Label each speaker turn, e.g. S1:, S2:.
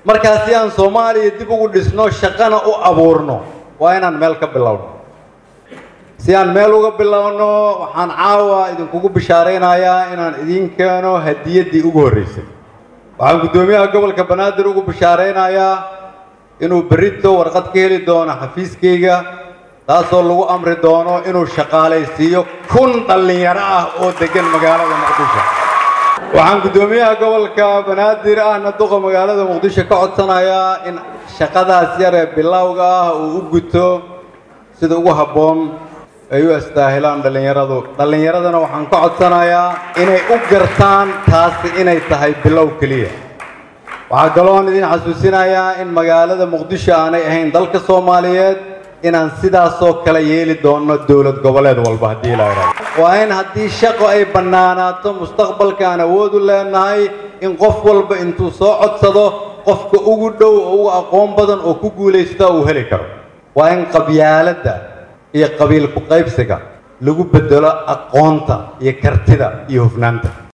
S1: markaa si aan soomaaliya dib ugu dhisno shaqana u abuurno waa inaan meel ka bilowno si aan meel uga bilowno waxaan caawa idinkugu bishaaraynayaa inaan idiin keeno hadiyaddii ugu horreysay waxaan guddoomiyaha gobolka banaadir ugu bishaaraynayaa inuu berrito warqad ka heli doono xafiiskayga taasoo lagu amri doono inuu shaqaalaysiiyo kun dhallinyaro ah oo deggan magaalada muqdisho waxaan guddoomiyaha gobolka banaadir ahna duqa magaalada muqdisho ka codsanayaa in shaqadaas yar ee bilowga ah uu u guto sida ugu habboon ay u astaahilaan dhallinyaradu dhallinyaradana waxaan ka codsanayaa inay u gartaan taasi inay tahay bilow keliya waxaa kaloon idin xasuusinayaa in magaalada muqdisho aanay ahayn dalka soomaaliyeed inaan sidaasoo kale yeeli doonno dowlad goboleed walba haddii la idhaahdo waa in haddii shaqo ay bannaanaato mustaqbalka aan awood u leenahay in qof walba intuu soo codsado qofka ugu dhow oo ugu aqoon badan oo ku guulaysta uu heli karo waa in qabyaaladda iyo qabiil ku qaybsiga lagu bedelo aqoonta iyo kartida iyo hufnaanta